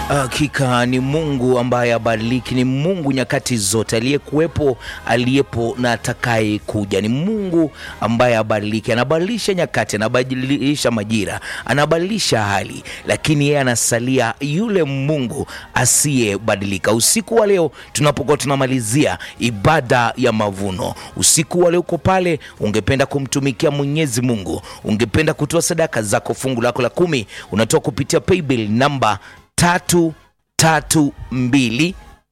Hakika ni Mungu ambaye abadiliki, ni Mungu nyakati zote, aliyekuwepo, aliyepo na atakaye kuja. Ni Mungu ambaye abadiliki, anabadilisha nyakati, anabadilisha majira, anabadilisha hali, lakini yeye anasalia yule Mungu asiyebadilika. Usiku wa leo tunapokuwa tunamalizia ibada ya mavuno, usiku wa leo uko pale, ungependa kumtumikia Mwenyezi Mungu, ungependa kutoa sadaka zako, fungu lako la kumi unatoa kupitia paybill namba tatu tatu mbili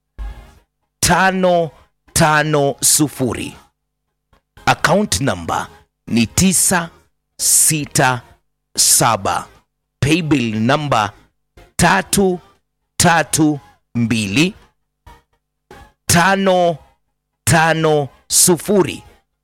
tano tano sufuri. Account namba ni tisa sita saba. Paybill namba tatu tatu mbili tano tano sufuri.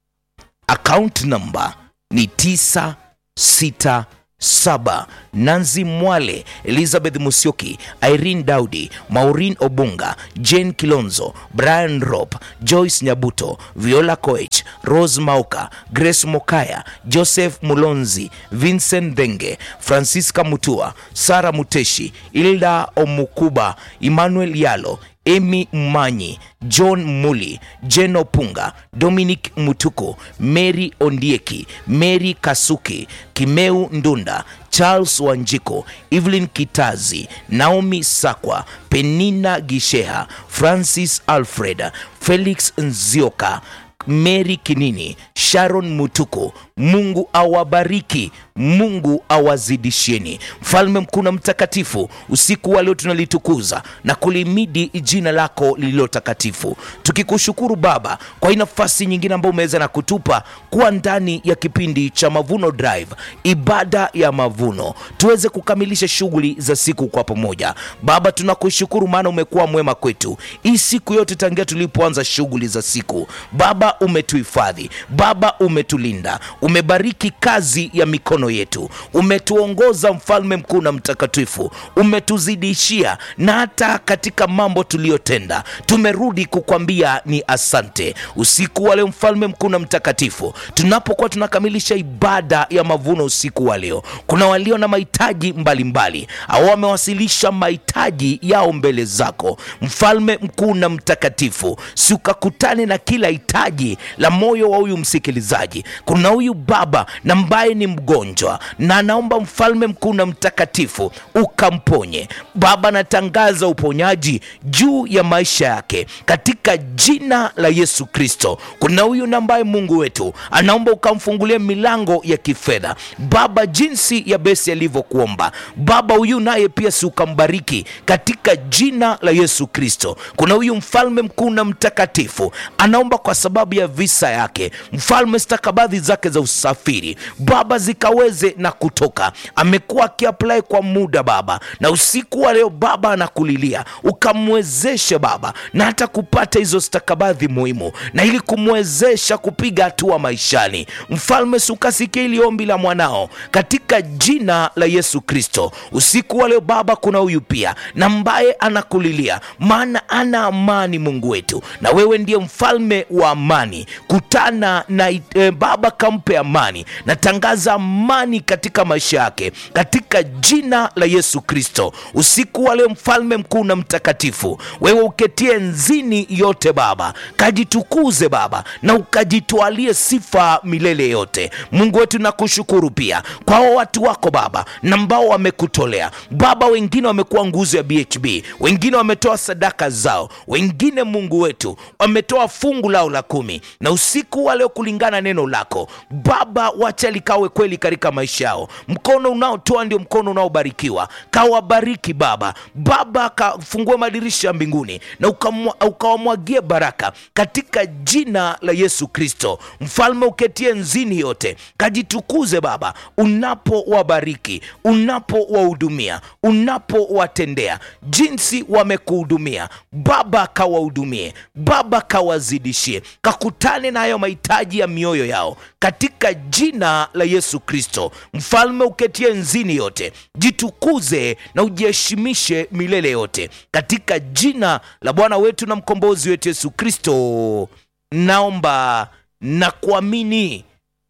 Account namba ni tisa sita saba. Nanzi Mwale, Elizabeth Musyoki, Irene Daudi, Maureen Obunga, Jane Kilonzo, Brian Rop, Joyce Nyabuto, Viola Koech, Rose Mauka, Grace Mokaya, Joseph Mulonzi, Vincent Denge, Francisca Mutua, Sara Muteshi, Ilda Omukuba, Emmanuel Yalo, Emy Mmanyi, John Muli, Jeno Punga, Dominic Mutuku, Mary Ondieki, Mary Kasuki, Kimeu Ndunda, Charles Wanjiko, Evelyn Kitazi, Naomi Sakwa, Penina Gisheha, Francis Alfred, Felix Nzioka, Mary Kinini, Sharon Mutuku. Mungu awabariki, Mungu awazidishieni. Mfalme mkuu na mtakatifu, usiku wa leo tunalitukuza na kulimidi jina lako lililo takatifu, tukikushukuru Baba kwa hii nafasi nyingine ambayo umeweza na kutupa kuwa ndani ya kipindi cha Mavuno Drive, ibada ya mavuno, tuweze kukamilisha shughuli za siku kwa pamoja. Baba, tunakushukuru maana umekuwa mwema kwetu hii siku yote tangia tulipoanza shughuli za siku. Baba, umetuhifadhi, Baba umetulinda, umebariki kazi ya mikono yetu, umetuongoza mfalme mkuu na mtakatifu, umetuzidishia na hata katika mambo tuliyotenda tumerudi kukwambia ni asante. Usiku wa leo mfalme mkuu na mtakatifu, tunapokuwa tunakamilisha ibada ya mavuno usiku wa leo, kuna walio na mahitaji mbalimbali au wamewasilisha mahitaji yao mbele zako mfalme mkuu na mtakatifu, si ukakutane na kila hitaji la moyo wa huyu msikilizaji. Kuna huyu baba na ambaye ni mgonjwa na anaomba mfalme mkuu na mtakatifu ukamponye. Baba, natangaza uponyaji juu ya maisha yake katika jina la Yesu Kristo. Kuna huyu na ambaye Mungu wetu anaomba ukamfungulie milango ya kifedha Baba, jinsi ya besi alivyokuomba Baba, huyu naye pia si ukambariki katika jina la Yesu Kristo. Kuna huyu mfalme mkuu na mtakatifu anaomba kwa sababu ya visa yake, mfalme, stakabadhi zake za usafiri Baba zikaweze na kutoka. Amekuwa akiapply kwa muda Baba, na usiku wa leo Baba anakulilia ukamwezeshe Baba na hata kupata hizo stakabadhi muhimu, na ili kumwezesha kupiga hatua maishani. Mfalme, sukasikia ili ombi la mwanao katika jina la Yesu Kristo. Usiku wa leo Baba, kuna huyu pia na ambaye anakulilia, maana ana amani Mungu wetu, na wewe ndiye mfalme wa amani. Kutana na e, Baba kampe amani. Natangaza amani katika maisha yake katika jina la Yesu Kristo. Usiku wa leo mfalme mkuu na mtakatifu, wewe uketie nzini yote Baba, kajitukuze Baba na ukajitwalie sifa milele yote. Mungu wetu nakushukuru pia kwa hao watu wako Baba na ambao wamekutolea Baba, wengine wamekuwa nguzo ya BHB, wengine wametoa sadaka zao, wengine Mungu wetu wametoa fungu lao la kumi, na usiku wa leo kulingana neno lako Baba, wacha likawe kweli katika maisha yao. Mkono unaotoa ndio mkono unaobarikiwa, kawabariki Baba. Baba, kafungue madirisha ya mbinguni na ukawamwagie baraka katika jina la Yesu Kristo. Mfalme uketie nzini yote, kajitukuze Baba unapowabariki, unapowahudumia, unapowatendea jinsi wamekuhudumia Baba, kawahudumie Baba, kawazidishie, kakutane na hayo mahitaji ya mioyo yao katika jina la Yesu Kristo. Mfalme uketie nzini yote, jitukuze na ujiheshimishe milele yote katika jina la Bwana wetu na mkombozi wetu Yesu Kristo, naomba na kuamini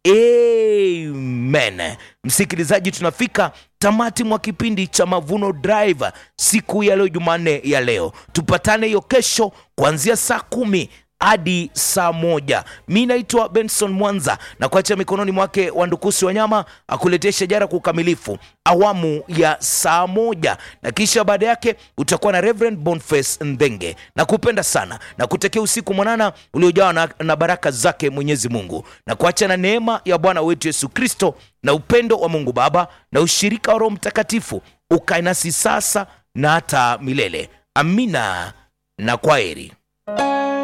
amen msikilizaji tunafika tamati mwa kipindi cha mavuno drive siku ya leo jumanne ya leo tupatane hiyo kesho kuanzia saa kumi hadi saa moja mi naitwa benson mwanza na kuacha mikononi mwake wandukusi wanyama akuletea shajara kwa ukamilifu awamu ya saa moja na kisha baada yake utakuwa na reverend bonface ndhenge na kupenda sana na kutekea usiku mwanana uliojawa na, na baraka zake mwenyezi mungu na kuacha na neema ya bwana wetu yesu kristo na upendo wa mungu baba na ushirika wa roho mtakatifu ukae nasi sasa na hata milele amina na kwaheri